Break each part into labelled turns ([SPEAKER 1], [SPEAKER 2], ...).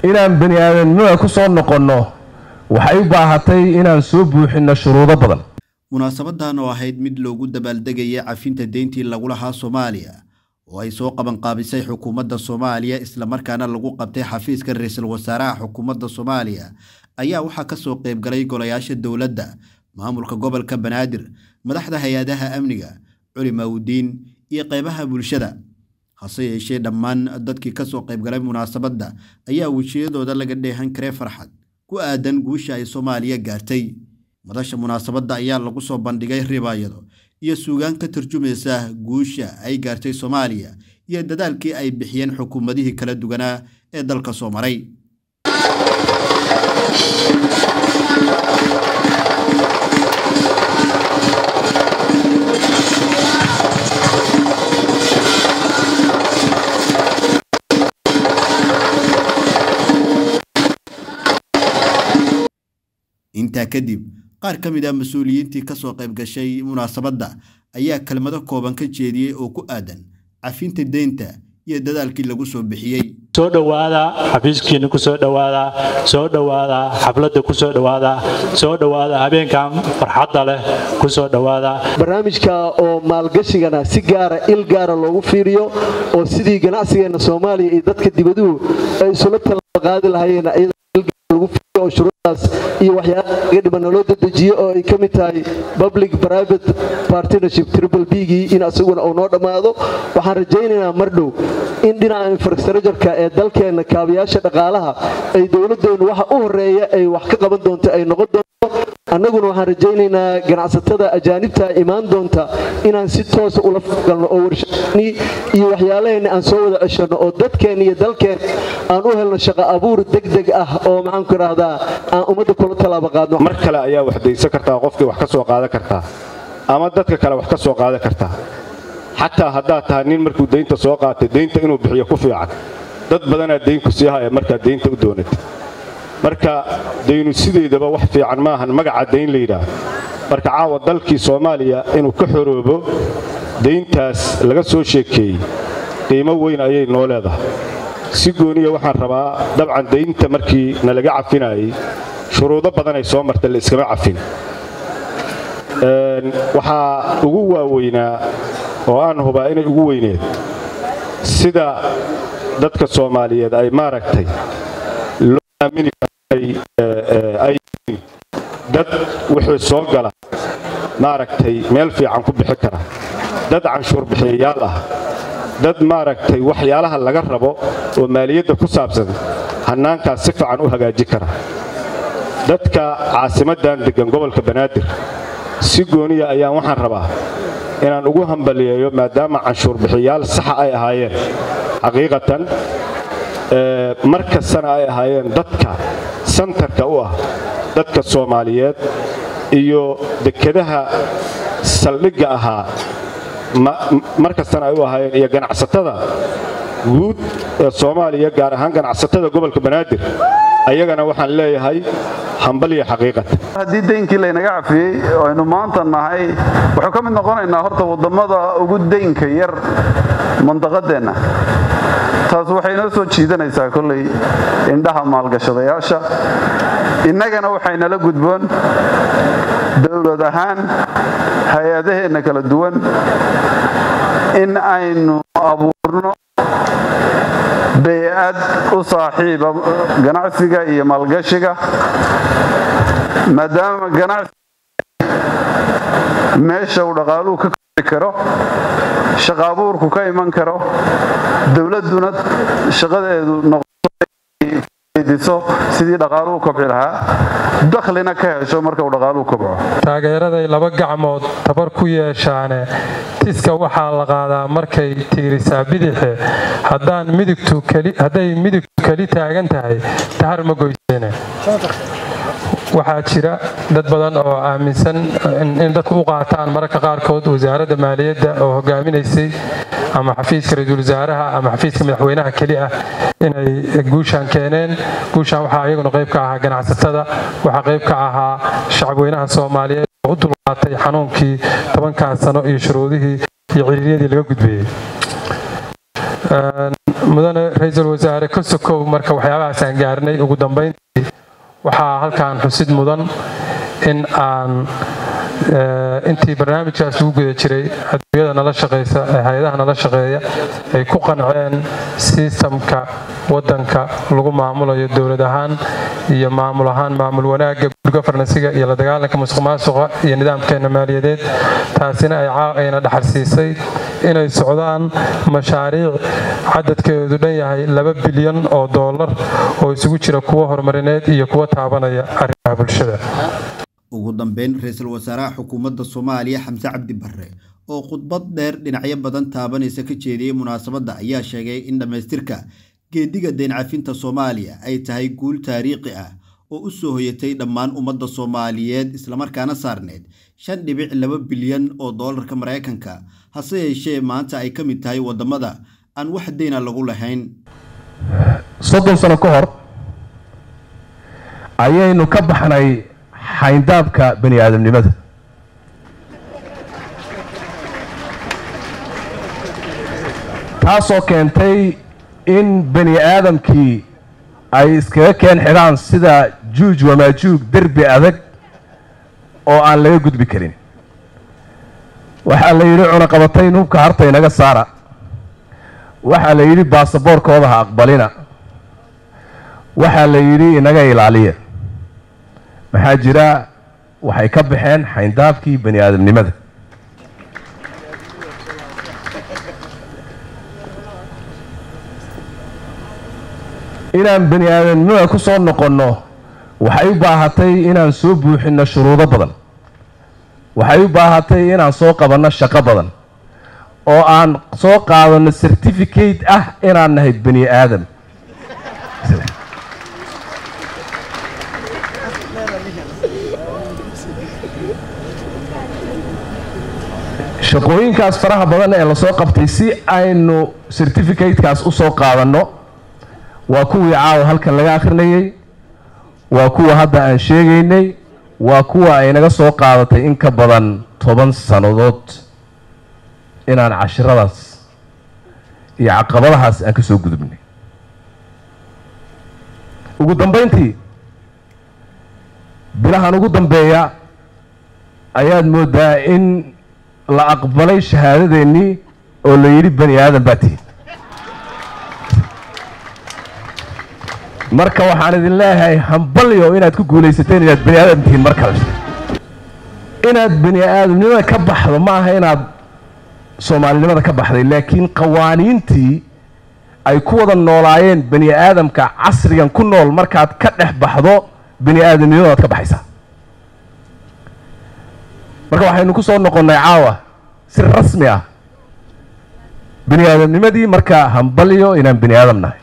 [SPEAKER 1] inaan bani aadamnimada ku soo noqonno waxay u baahatay inaan soo buuxinno shuruudo badan
[SPEAKER 2] munaasabadan oo ahayd mid loogu dabaaldegayay cafinta deyntii lagu lahaa soomaaliya oo ay soo qabanqaabisay xukuumadda soomaaliya islamarkaana lagu qabtay xafiiska ra-iisul wasaaraha xukuumadda soomaaliya ayaa waxaa kasoo qaybgalay golayaasha dowladda maamulka gobolka banaadir madaxda hay-adaha amniga culimaudiin iyo qeybaha bulshada hase yeeshee dhammaan dadkii kasoo qaybgalay munaasabadda ayaa wejiyadooda laga dheehan karay farxad ku aadan guusha ay soomaaliya gaartay madasha munaasabadda ayaa lagu soo bandhigay ribaayado iyo suugaan ka turjumaysa guusha ay gaartay soomaaliya iyo dadaalkii ay bixiyeen xukuumadihii kala duwanaa ee dalka soo maray intaa kadib qaar ka mid ah mas-uuliyiintii kasoo qayb gashay munaasabadda ayaa kelmado kooban ka jeediyey oo ku aadan cafinta deynta iyo dadaalkii lagu soo bixiyey
[SPEAKER 3] soo dhowaada xafiiskiina ku soo dhowaada soo dhowaada xafladda ku soo dhowaada soo dhowaada habeenkan farxadda leh ku soo dhowaada
[SPEAKER 4] barnaamijka oo maalgashigana si gaara il gaara loogu fiiriyo oo sidii ganacsigeenna soomaaliya iyo dadka dibaduhu ay isula talaqaadi lahaayeen lagu fiiriyo oo shuruudaas iyo waxyaalaha laga dhibanna loo dadejiyo oo ay ka mid tahay public private partnership triple b-gii in asaguna uu noo dhammaado waxaan rajaynaynaa mar dhow in dhinaca infrastructureka ee dalkeenna kaabayaasha dhaqaalaha ay dowladeennu waxa u horeeya ay wax ka qaban doonto ay noqon doonto annaguna waxaan rajaynaynaa ganacsatada ajaanibta imaan doonta inaan si toosa ula falgalno oo warshadni iyo waxyaalaheenna aan soo wada ceshanno oo dadkeenna iyo dalkeen aan u helno shaqo abuur degdeg ah oo maxaanku idhaahdaa aan ummadda kula tallaabo qaadno
[SPEAKER 5] mar kale ayaa wax daysan kartaa qofkii wax ka soo qaadan kartaa ama dadka kale wax ka soo qaadan kartaa xataa haddaad tahay nin markuu daynta soo qaatay daynta inuu bixiyo ku fiican dad badanaa daynku sii haya markaad daynta u doonatay marka daynu sideedaba wax fiican maahan magaca dayn la yidhaah marka caawa dalkii soomaaliya inuu ka xoroobo dayntaas laga soo sheekeeyey qiimo weyn ayay noo leedahay si gooniya waxaan rabaa dabcan daynta markii nalaga cafinayay shuruudo badanay soo marta la iskama cafin waxaa ugu waaweynaa oo aan hubaa inay ugu weyneed sida dadka soomaaliyeed ay maaragtay loo aamini ay dad wixii soo gala maaragtay meel fiican ku bixi kara dad canshuur bixiyayaal ah dad maaragtay waxyaalaha laga rabo oo maaliyadda ku saabsan hannaankaas si fiican u hagaaji kara dadka caasimaddan deggan gobolka banaadir si gooniya ayaan waxaan rabaa inaan ugu hambaliyeeyo maadaama canshuur bixiyaal saxa ay ahaayeen xaqiiqatan mar kastana ay ahaayeen dadka santarka u ah dadka soomaaliyeed iyo dekedaha saldhigga ahaa mar kastana ay u ahaayeen iyo ganacsatada guud ee soomaaliya gaar ahaan ganacsatada gobolka banaadir ayagana waxaan leeyahay hambaliya xaqiiqatan
[SPEAKER 6] haddii daynkii laynaga cafiyey oo aynu maanta nahay wuxuu ka mid noqonaynaa horta waddamada ugu daynka yar mandaqadeenna taas waxay noo soo jiidanaysaa kolley indhaha maalgashadayaasha innagana waxaynala gudboon dowlad ahaan hay-adaheenna kala duwan in aynu abuurno bey-ad u saaxiiba ganacsiga iyo maalgashiga maadaama ganacsi meesha uu dhaqaaluhu ka kori karo shaqa abuurku ka iman karo dowladduna shaqadeedu noqdiso sidii dhaqaaluhu kobci lahaa dakhlina ka hesho marka uu dhaqaaluhu kobco
[SPEAKER 7] taageeraday laba gacmood tabar ku yeeshaane tiska waxaa la qaadaa markay tiirisaa bidixe hadday midigtu keli taagan tahay tahar ma goyseene waxaa jira dad badan oo aaminsan in dadku u qaataan mararka qaarkood wasaaradda maaliyadda oo hogaaminaysay ama xafiiska ra-iisul wasaaraha ama xafiiska madaxweynaha keli ah inay guushaan keeneen guushaan waxaa iyaguna qayb ka ahaa ganacsatada waxaa qayb ka ahaa shacabweynaha soomaaliyeed oo u dulqaatay xanuunkii tobankaas sano iyo shuruudihii iyo ciriiryadii laga gudbeeyey mudane ra-iisul wasaare ka sokow marka waxyaabahaasaan gaarnay ugu dambayntii waxaa halkan xusid mudan in aan intii barnaamijkaas ugu guda jiray adduunyada nala shaqaysa ee hay-adaha nala shaqeeya ay ku qanceen sistamka waddanka lagu maamulayo dowlad ahaan iyo maamul ahaan maamul wanaagga gurgafarnasiga iyo la dagaalanka musuq maasuqa iyo nidaamkeena maaliyadeed taasina ayna dhaxalsiisay inay socdaan mashaariic cadadkeedu dhan yahay laba bilyan oo doolar oo isugu jira kuwo horumarineed iyo kuwo taabanaya arrimaha bulshada
[SPEAKER 2] ugu dambeyn ra-iisul wasaaraha xukuumadda soomaaliya xamse cabdi barre oo khudbad dheer dhinacyo badan taabanaysa ka jeediyey munaasabadda ayaa sheegay in dhammaystirka geediga deyn cafinta soomaaliya ay tahay guul taariikhi ah oo u soo hoyatay dhammaan ummadda soomaaliyeed islamarkaana saarneed shan dhibic laba bilyan oo doolarka maraykanka hase yeeshee maanta ay ka mid tahay waddamada aan wax deyna lagu lahayn
[SPEAKER 1] soddon sano ka hor ayaynu ka baxnay xayndaabka bani aadamnimada taasoo keentay in bani aadamkii ay iskaga keen xidhaan sida juuj wamaajuug derbi adag oo aan laga gudbi karin waxaa la yidhi cunaqabatayn hubka harta inaga saara waxaa la yidhi baasaboorkooda ha aqbalina waxaa la yidhi inaga ilaaliya maxaa jira waxay ka baxeen xayndaabkii bani aadamnimada inaan bani aadamnimada ku soo noqonno waxay u baahatay inaan soo buuxinno shuruudo badan waxay u baahatay inaan soo qabanno shaqo badan oo aan soo qaadanno certificate ah inaan nahay bani aadam shaqooyinkaas faraha badan ee lasoo qabtay si aynu certificatekaas u soo qaadanno waa kuwii caawa halkan laga akhrinayay waa kuwa hadda aan sheegaynay waa kuwa ay naga soo qaadatay in ka badan toban sannadood inaan cashiradaas iyo caqabadahaas aan ka soo gudubnay ugu dambayntii bilahan ugu dambeeya ayaad mooddaa in la aqbalay shahaadadeennii oo la yidhi bani aadan baa tihin marka waxaan idin leeyahay hambalyo inaad ku guulaysateen inaad bani aadam tihiin mar kale inaad bani aadamnimada ka baxdo ma aha inaad soomaalinimada ka baxday laakiin qawaaniintii ay ku wada noolaayeen bani aadamka casrigan ku nool markaad ka dhex baxdo bani aadamnimadaad ka baxaysaa marka waxaynu ku soo noqonnay caawa si rasmi ah bani aadamnimadii marka hambalyo inaan bani aadam nahay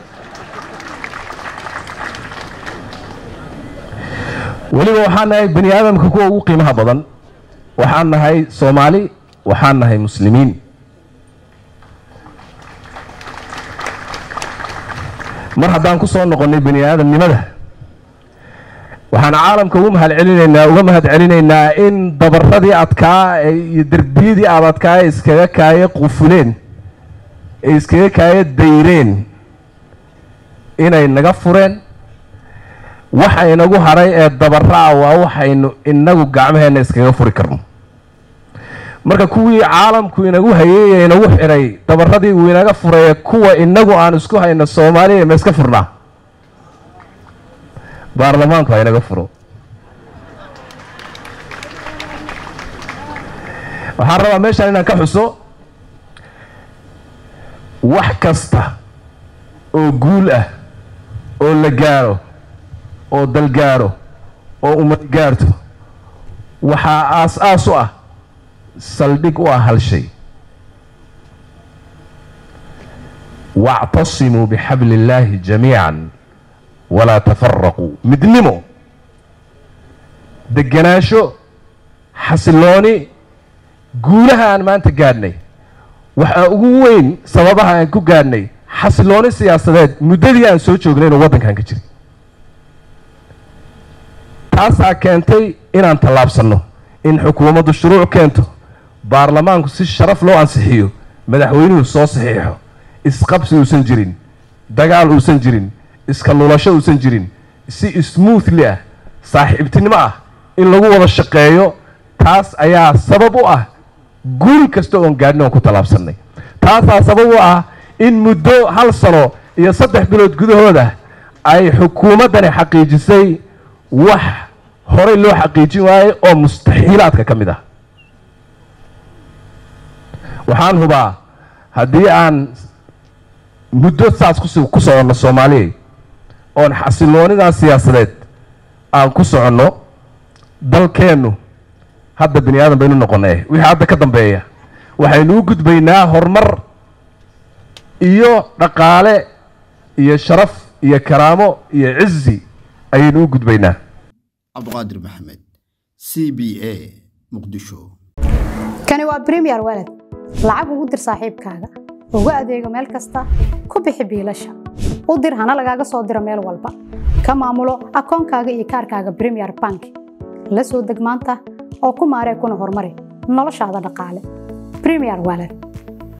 [SPEAKER 1] weliba waxaan nahay bani aadamka kuwa ugu qiimaha badan waxaan nahay soomaali waxaan nahay muslimiin mar haddaan ku soo noqonnay bani aadamnimada waxaan caalamka ugu mahad celinaynaa uga mahad celinaynaa in dabaradii adkaa iyo derbiyadii aad adkaa ee iskaga kaaye qufuleen ee iskaga kaaye dayreen inay naga fureen waxa inagu hadhay ee dabaraa waa waxaynu inagu gacmaheenna iskaga furi karno marka kuwii caalamku inagu hayay ee inagu xidhay dabaradii uu inaga furay kuwa inagu aan isku hayno soomaaliya ma iska furnaa baarlamaanku ha inaga furo waxaan rabaa meeshaan inaan ka xuso wax kasta oo guul ah oo la gaaro oo dal gaaro oo ummad gaarto waxaa aas-aas u ah saldhig u ah hal shay wactasimuu bixabli illaahi jamiican walaa tafaraquu midnimo deganaansho xasilooni guulaha aan maanta gaadhnay waxaa ugu weyn sababaha aan ku gaadhnay xasilooni siyaasadeed muddadii aan soo joognay inuu waddankan ka jiray taasaa keentay inaan tallaabsanno in xukuumaddu shuruuc keento baarlamaanku si sharaf loo ansixiyo madaxweynuhu soo saxiixo isqabsi uusan jirin dagaal uusan jirin iska lulasho uusan jirin si smoothly ah saaxiibtinimo ah in lagu wada shaqeeyo taas ayaa sabab u ah guul kasta oon gaadhin oon ku tallaabsannay taasaa sabab u ah in muddo hal sano iyo saddex bilood gudahooda ay xukuumaddani xaqiijisay wax horey loo xaqiijin waayo oo mustaxiilaadka ka mid ah waxaan hubaa haddii aan muddo saas ku soconno soomaaliya oon xasiloonidaa siyaasadeed aan ku soconno dalkeennu hadda bini aadan baynu noqonee wixii hadda ka dambeeya waxaynu u gudbaynaa horumar iyo dhaqaale iyo sharaf iyo karaamo iyo cizi ayaynu u gudbaynaa
[SPEAKER 2] cabdiqaadir maxamed c b a muqdisho
[SPEAKER 8] kani waa bremiyer walad lacag ugu dir saaxiibkaaga ugu adeego meel kasta ku bixi biilasha u dir hana lagaaga soo diro meel walba ka maamulo akoonkaaga iyo kaarkaaga bremiyer bank la soo deg maanta oo ku maaree kuna horumari noloshaada dhaqaale bremiyer walad